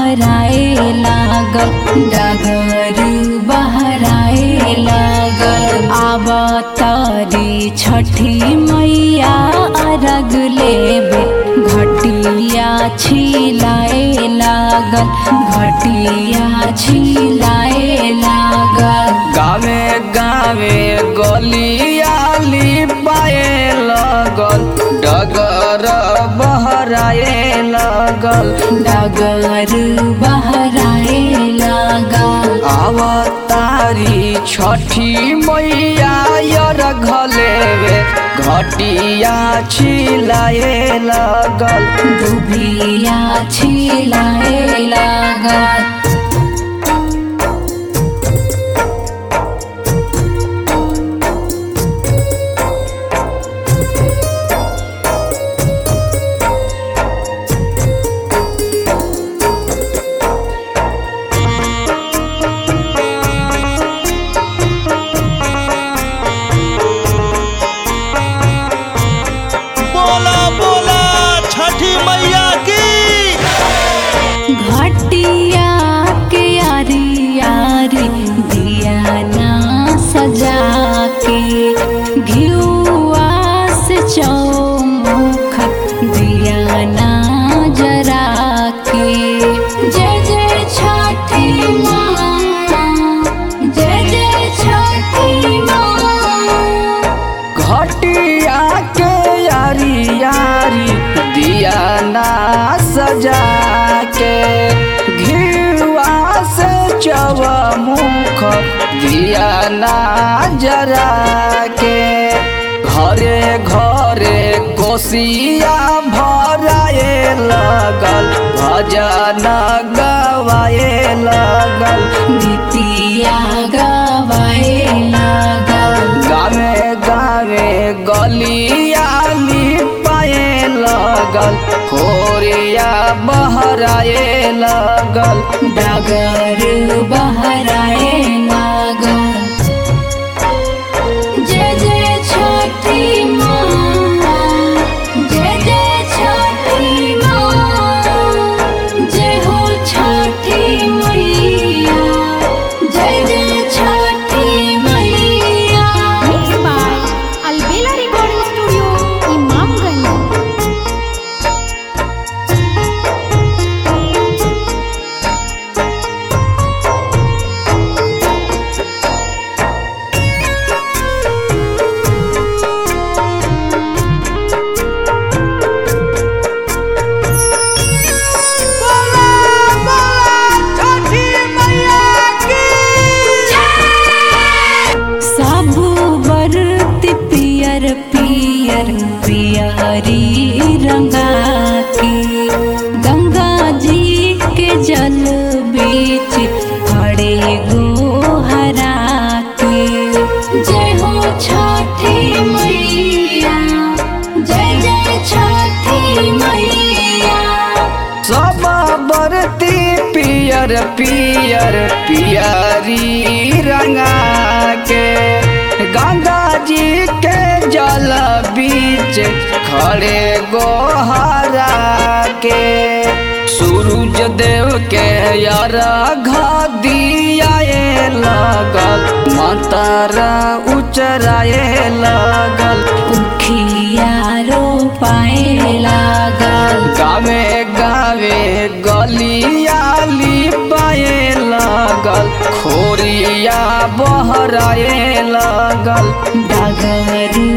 बहराए लागल डगर बहराए लागल आवतारी छठी मैया अरग लेबे घटिया छिलाए लागल घटिया छिलाए लागल गावे गावे गलियाली पाए लगल डगर बहराए लगल डगर बहराए लागल अवतारी छठी मैया यर घलेवे घटिया छिलाए लगल दुभिया छिलाए लागल बोला बोला छठी मैया की घटिया के यारी यारी दिया ना सजा के घियुआ से चौमुख दिया ना जरा के जय जय छठी माँ जय जय छठी माँ घटिया के यारी यारी दिया ना सजा के घिवा से चवमुख दिया ना जरा के घरे घरे कोसिया भराए लगल भजन गवाए लगल गीतिया गवाए लागल गावे गावे गलियाली पाए लगल खोरिया बहराए लगल डगर बहराए लागल जय जय छठी माँ जय जय छठी माँ जय हो छठी मैया जय जय छठी मैया Mixed by Albela Recording Studio, Imamganj. सब बरती पियर पियर पियरी रंगा के गंगा जी के जल बीच खड़े गोहरा के जय हो छठी मैया जय जय छठी मैया सब बरती पियर पियर पियरी रंगा के गंगा जी के जल बीच खड़े गोहरा के सूरज देव के यार दियाए लगल मातारा उचराए लगल उखिया रोपाए लागल गावे गावे गलियाली पाए लगल खोरिया बहराए लगल डगर